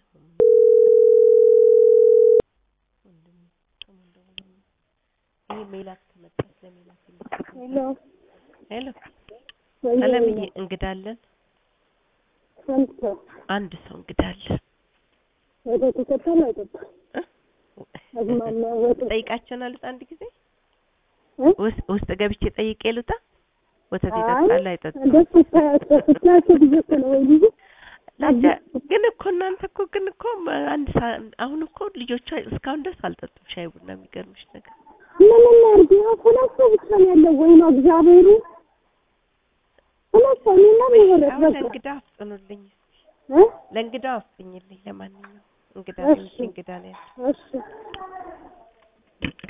ይሄ ሜላት ከመጣች ለሜላት ሄሎ ሄሎ ወይ አለምዬ እንግዳ አለን። ስንት ሰው አንድ ሰው እንግዳ አለን። ወተት ይጠጣል አይጠጣም? እ? አዝማማ ወተት ጠይቃቸውን አልጣ አንድ ጊዜ እ? ውስጥ ውስጥ ገብቼ ጠይቄ ልውጣ። ወተት አይ ይጠጣል አይጠጣም? እንደሱ ስታያቸው ስታያቸው ብዬ እኮ ነው ወይ ልጅ ላጃ ግን እኮ እናንተ እኮ ግን እኮ አንድ ሰ- አሁን እኮ ልጆቿ እስካሁን ድረስ አልጠጡም ሻይ ቡና። የሚገርምሽ ነገር ምን እናድርግ? ያው ሁለት ሰው ብቻ ነው ያለው። ወይ ነው እግዚአብሔሩ ሁለት ሰው እኔና ምህረት አሁን በቃ ለእንግዳ አፍጥኑልኝ፣ እ? ለእንግዳ አፍጥኝልኝ። ለማንኛውም እንግዳ እሺ። እንግዳ ነው ያለው። እሺ